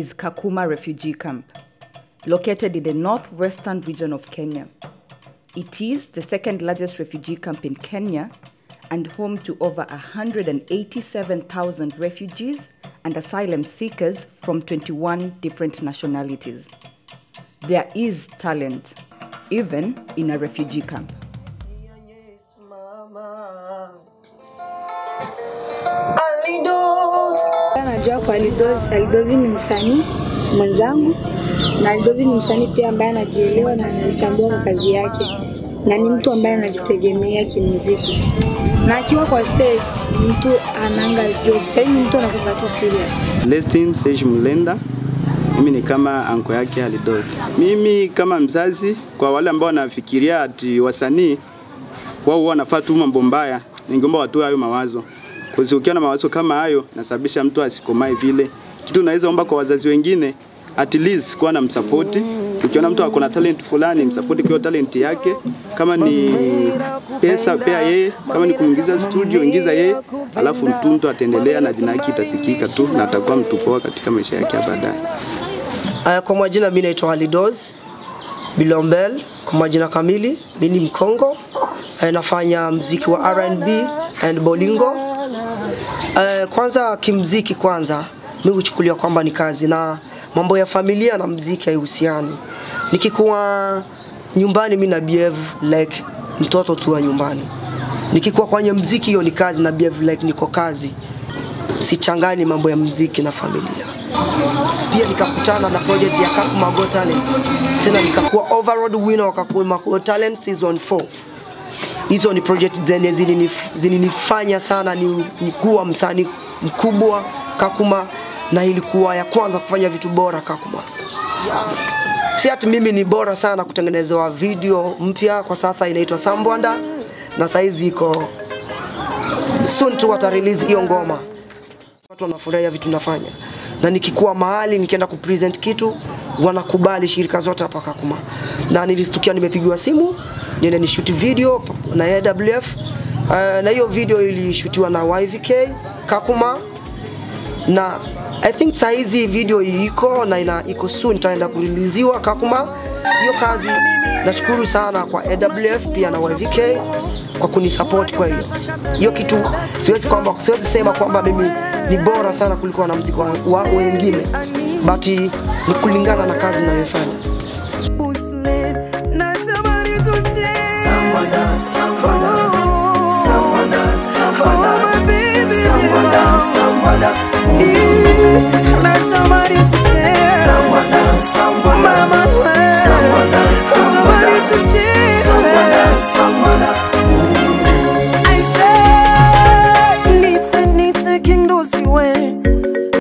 is Kakuma Refugee Camp, located in the northwestern region of Kenya. It is the second largest refugee camp in Kenya and home to over 187,000 refugees and asylum seekers from 21 different nationalities. There is talent, even in a refugee camp. Najua kwa Alidozi. Alidozi ni msanii mwenzangu na Alidozi ni msanii pia ambaye anajielewa na anajitambua kwa kazi yake na ni mtu ambaye anajitegemea kimuziki, na akiwa kwa stage ni mtu ananga joke. Sasa ni mtu anakuwa tu serious. Lestin Sage Mlenda, mimi ni kama anko yake Alidosi. Mimi kama mzazi, kwa wale ambao wanafikiria ati wasanii wao huwa wanafaa tu mambo mbaya, ningeomba watoe hayo mawazo, kwa sababu ukiwa na mawazo kama hayo nasababisha mtu asikomae vile. Kitu naweza omba kwa wazazi wengine at least kuwa na msapoti. Ukiona mtu ako na talent fulani, msapoti kwa hiyo talent yake. Kama ni pesa, pea yeye. Kama ni kuingiza studio, ingiza yeye, alafu mtu mtu ataendelea na jina yake itasikika tu na atakuwa mtu poa katika maisha yake ya baadaye. Uh, kwa majina mimi naitwa Halidoz Bilombel, kwa majina kamili mimi ni Mkongo. Uh, nafanya mziki wa R&B and bolingo. Uh, kwanza kimziki, kwanza mimi huchukulia kwamba ni kazi na mambo ya familia na mziki haihusiani. Nikikuwa nyumbani mimi na behave like mtoto tu wa nyumbani. Nikikuwa kwenye mziki hiyo ni kazi na behave like niko kazi. Sichangani mambo ya mziki na familia pia nikakutana na project ya Kakuma Got Talent, tena nikakuwa overall winner wa Kakuma Got Talent season 4. Hizo ni project zenye zilinif- zilinifanya sana ni, ni kuwa msanii mkubwa Kakuma, na ilikuwa ya kwanza kufanya vitu bora Kakuma. Si ati mimi ni bora sana kutengenezewa video mpya, kwa sasa inaitwa Sambwanda na saizi iko soon tu wata release hiyo ngoma watu wanafurahia vitu nafanya, na nikikuwa mahali nikienda kupresent kitu wanakubali shirika zote hapa Kakuma, na nilistukia nimepigiwa simu niende nishuti video na AWF uh, na hiyo video ilishutiwa na YVK Kakuma na I think saa hizi video iko na ina iko soon itaenda kuriliziwa Kakuma. Hiyo kazi nashukuru sana kwa AWF pia na YVK kwa kunisupport kwa hiyo hiyo kitu. Siwezi kwamba siwezi sema kwamba mimi ni bora sana kuliko wanamuziki wa, wa wengine, but ni kulingana na kazi ninayofanya.